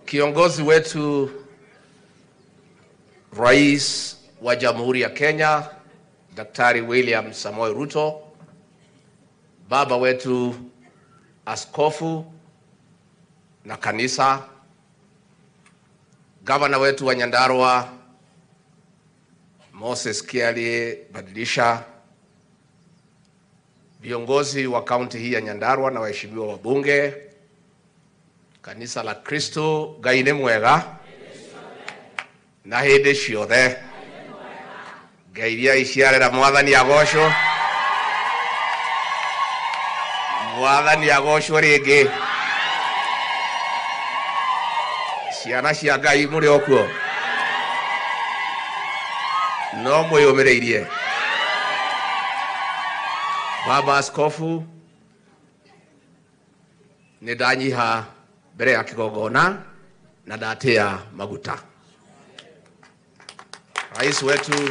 Kiongozi wetu Rais wa Jamhuri ya Kenya Daktari William Samoei Ruto, baba wetu askofu na kanisa, gavana wetu wa Nyandarua Moses Kialie Badilisha, viongozi wa kaunti hii ya Nyandarua na waheshimiwa wabunge, kanisa la Kristo Ngai nĩ mwega na hĩndĩ ciothe ngai iria iciarĩra mwathani agocwo mwathani agocwo rĩngĩ ciana cia ngai mũrĩ o kuo no mwĩyũmĩrĩirie baba askofu nĩ ndanyiha mbere ya kigongona na ndatĩa maguta rais wetu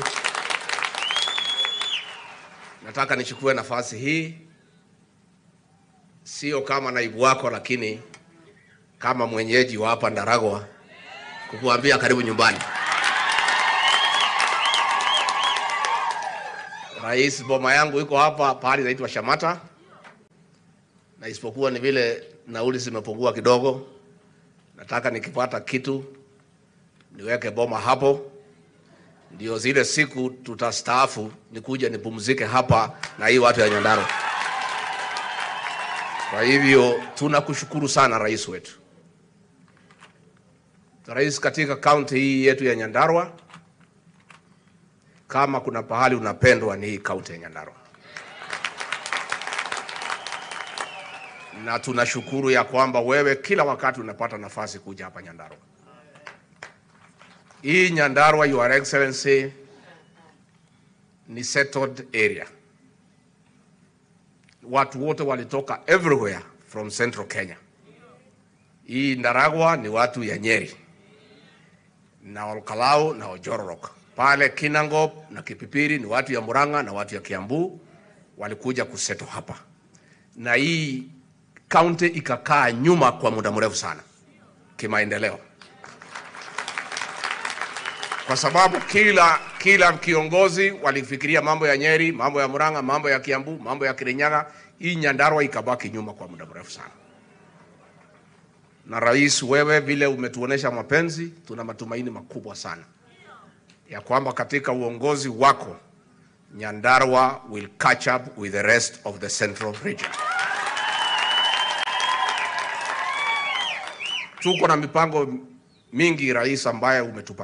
nataka nichukue nafasi hii sio kama naibu wako lakini kama mwenyeji wa hapa Ndaragwa kukuambia karibu nyumbani. Rais, boma yangu iko hapa pahali inaitwa Shamata, na isipokuwa ni vile nauli zimepungua kidogo, nataka nikipata kitu niweke boma hapo, ndio zile siku tutastaafu nikuje nipumzike hapa na hii watu ya Nyandarua. Kwa hivyo tunakushukuru sana rais wetu. Rais, katika kaunti hii yetu ya Nyandarua, kama kuna pahali unapendwa ni hii kaunti ya Nyandarua, na tunashukuru ya kwamba wewe kila wakati unapata nafasi kuja hapa Nyandarua. Hii Nyandarua, Your Excellency, ni settled area watu wote walitoka everywhere from central Kenya. Hii Ndaragwa ni watu ya Nyeri na Olkalau na Ojororok. Pale Kinangop na Kipipiri ni watu ya Murang'a na watu ya Kiambu walikuja kuseto hapa, na hii kaunti ikakaa nyuma kwa muda mrefu sana kimaendeleo, kwa sababu kila kila kiongozi walifikiria mambo ya Nyeri, mambo ya Murang'a, mambo ya Kiambu, mambo ya Kirinyaga. Hii Nyandarua ikabaki nyuma kwa muda mrefu sana. Na rais, wewe vile umetuonesha mapenzi, tuna matumaini makubwa sana ya kwamba katika uongozi wako Nyandarua will catch up with the rest of the central region. Tuko na mipango mingi rais, ambaye umetupa